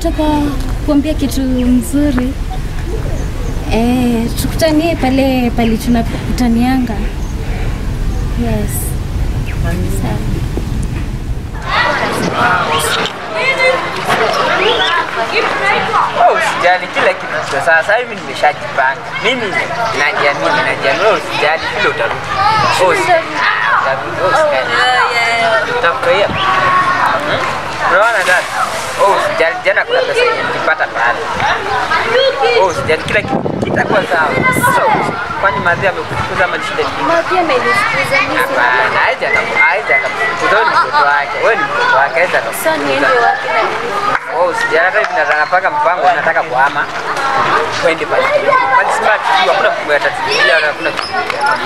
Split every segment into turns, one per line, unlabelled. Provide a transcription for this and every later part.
nataka kuambia kitu mzuri. Eh, tukutanie pale pale tunakutanianga. Yes. Sawa.
Oh, usijali kila kitu kiko sawa. Sasa hivi nimeshajipanga. Mimi najiamini, najiamini. Oh, usijali kile utarudi. Oh, usijali. Utarudi. Oh, usijali. Utafurahia. Hmm? Unaona dada? Oh, usijali. Jana kuna pesa yenye nilipata pale. Oh, usijali kila kitu kitakuwa sawa. So, kwani madhi amekufukuza ama ni shida nyingine?
Mapia amenifukuza mimi.
Hapana, haija haija akakufukuza. Wewe ni mtoto wake. Wewe ni mtoto wake. Haija
Sasa niende
akakufukuza.
wapi na nini?
Oh, sijana hata hivi nataka paka mpango nataka kuhama twende pale. Pale simba tu hakuna mtu atatulia wala hakuna kitu.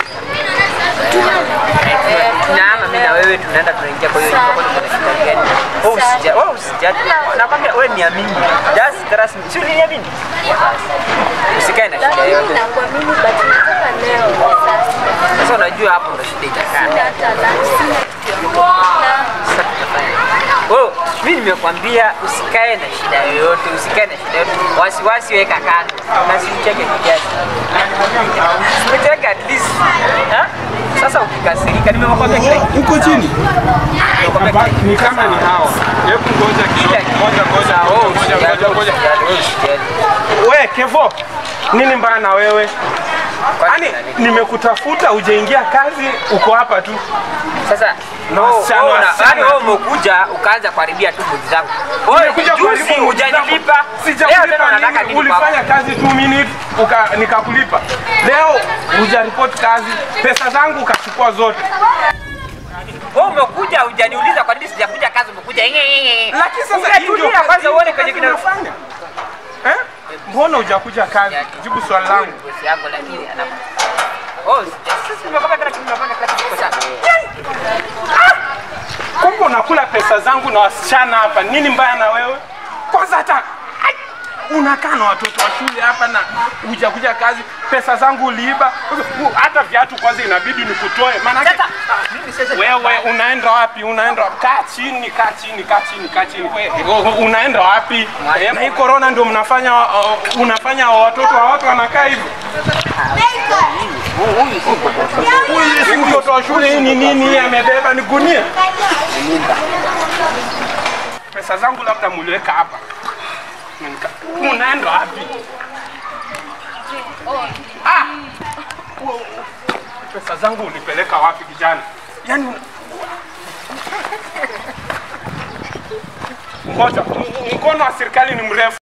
Tunaama mimi na wewe tunaenda tunaingia kwa hiyo nyumba kwa kuna shida gani? Oh, usija, oh, usija. Nakwambia wewe niamini. Just trust me. Si uniamini? Usikae na shida
Lakini
yote.
nakuamini but nataka leo sasa.
Sasa unajua hapo ndo shida itakaa.
Sina hata lunch, sina kitu ya kukula.
Sasa tutafanya. Oh, mimi nimekwambia usikae na shida yoyote, usikae na shida yoyote. Wasiwasi weka kando. Na sicheke kiasi. Sicheke at least. Ha? Sasa ukikasirika nimekwambia kile kitu.
Uko chini?
Nimekwambia kile kitu.
Ni kama ni hao. Hebu ngoja
Kila
kidogo.
kitu.
Ngoja ngoja
Oh,
ngoja
usijali,
ngoja ngoja.
usijali, usijali.
We Kevo, nini mbaya na wewe?
Kwani
Yaani
kuna nini?
nimekutafuta hujaingia kazi, uko hapa tu.
Sasa
Na
no,
wasichana,
wewe una-
wasichana.
yaani wewe umekuja ukaanza kuharibia tu mbuzi zangu. Wewe
Nimekuja
juzi
kuharibu
hujanilipa. Leo tena
Sijakulipa
unataka
nini?
nini kwako?
Ulifanya kazi 2 minutes uka, nikakulipa. Leo hujaripoti kazi, pesa zangu ukachukua zote.
Wewe umekuja hujaniuliza kwa nini sijakuja kazi umekuja.
Lakini sasa hii ndio
Ungetulia
kazi-
kwanza
hii
uone
ndio
kwenye
kazi
kina
unafanya. Eh? Mbona hujakuja kazi? Jibu swali langu.
bosi yangu lakini ana Oh, sisi tumepanga kila kitu tunapanga kila kitu kwa sawa.
Kumbe unakula pesa zangu na wasichana hapa, nini mbaya na wewe? Kwanza hata ai, unakaa na watoto wa shule hapa na hujakuja kazi, pesa zangu uliiba. U- Hata viatu kwanza inabidi nikutoe, maana
Sasa mimi sasa
wewe unaenda wapi? Unaenda wapi? Kaa chini, kaa chini, kaa chini, kaa chini. Wewe, u- unaenda wapi? Eh, Na hii corona ndio mnafanya uh, unafanya watoto wa watu wanakaa hivyo. Huyu si mtoto wa shule, hii ni nini? Hii amebeba ni gunia. Pesa zangu labda muliweka hapa. Nika- Unaenda wapi? Ah! Wo- Pesa zangu ulipeleka wapi kijana? Yaani una- Ngoja, m- mkono wa serikali ni mrefu.